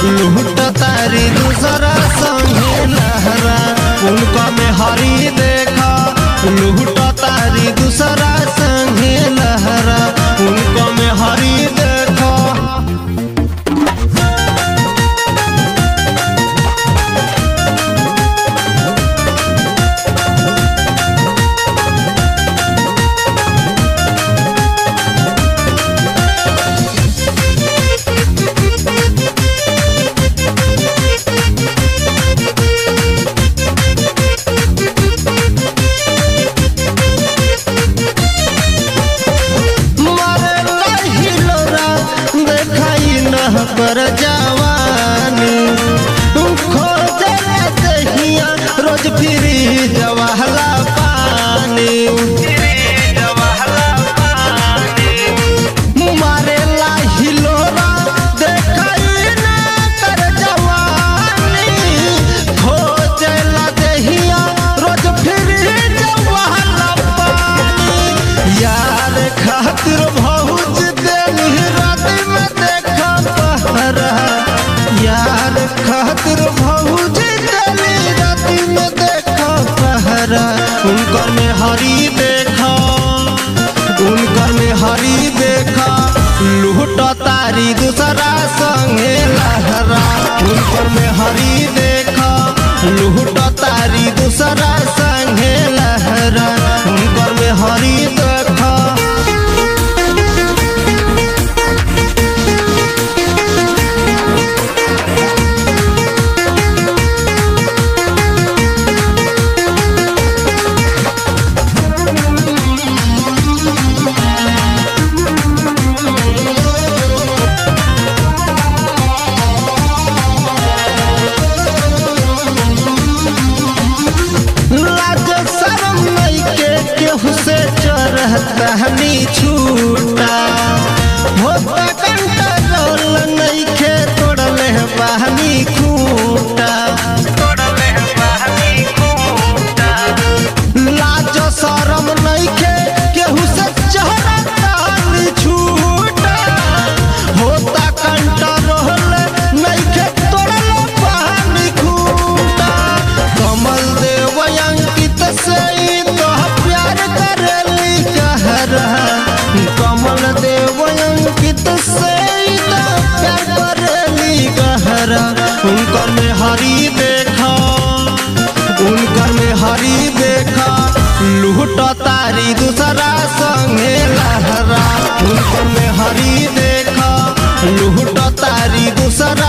लूट तारी दूसरा संगे लहरा उनका में हरी देखा लूट तारी दूसरा संगे लहरा उनका में हरी देखा मारे लहिलोरा देखाई न पर जवानी खोजे दहिया रोज फिरी जवाहला पानी मारे लहिलोरा देखाई न कर जवानी खोजे दहिया रोज फिरी जवाहला पानी यार खातिर भौज देनी रात में देखा पहरा यार खातिर भौज देनी रात में देखा पहरा उनकर में हरी देखा उनकर में हरी देखा लूट तारी दूसरा संगे लहरा उनकर में हरी देखा लूट तारी दूसरा संगे लहरा उनकर में हरी देखा लाज शरम नहीं के केहू से चरहता हनी छूटा होता कंट्रोल नहीं के तोड़ले बहनी खूटा लाज शरम नहीं के केहू से चरहता हनी छूटा होता कंट्रोल नहीं के तोड़ले बहनी खूटा कमल देव अंकित से ही तो प्यार करेली कहरा कमल देव अंकित से ही तो प्यार करेली कहरा उनकर में हरी देखा उनकर में हरी देखा लूट तारी दूसरा संगे लहरा उनकर में हरी देखा लूट तारी दूसरा